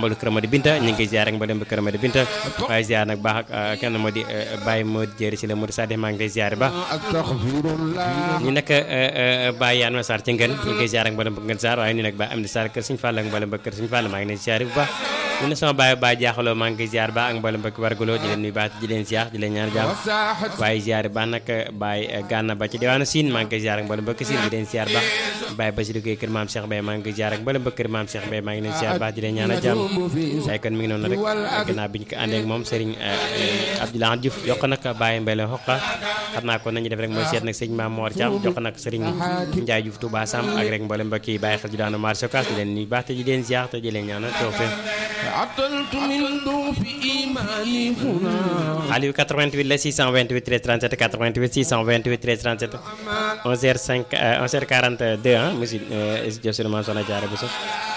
xolu kër Madi Binta ñu ngi koy ziar rek mboolem ba kër Madi Binta waaye ziar nag baax ak kenn moo di Baye Modou Jéeri si la Modou Sadikh maa ngi lay ziar ba ñu nekk Baye Yane Sarr ci ngeen ñu ngi koy ziar rek mboolem ba ngeen Sarr waaye ñu nag Baye Amdi Sarr kër Sëñ Fall ak mboolem ba kër Sëñ Fall maa ngi leen ziar bu baax ñu ne sama baay baay jaaxaloo maa ngi koy ziar ba ak mboolem ba wargaloo di leen nuyu baax di leen ziar di leen ñaan jàmm waaye ziar ba nag baay gànna ba ci diwaanu Sine maa ngi koy ziar ak mboolem ba kër Sine di leen ziar baax baay Basiru Gueye kër maam Cheikh Mbaye maa ngi koy ziar ak mboolem ba kër maam Cheikh Mbaye maa ngi leen ziar baax di leen ñaan jàmm waaye kon mi ngi noonu rek gannaaw bi ñu ko àndee ak moom Serigne Abdoulaye Diouf yokk nag Baye Mbaye la xoqa xam naa ko nañu def rek mooy seet nag sëñ Maam Mor Thiam jox nag Serigne Ndiaye Diouf Touba Sam ak rek mboolem ba kii bàyyi xel ji daanu marché Ocass di leen nuyu baax te di leen ziar te di leen ñaanal tawfeex Aliou 88 la 628 13 37 88 628 13 37 11h5 11h42 ah monsieur Diop Soxna Diarra Bousso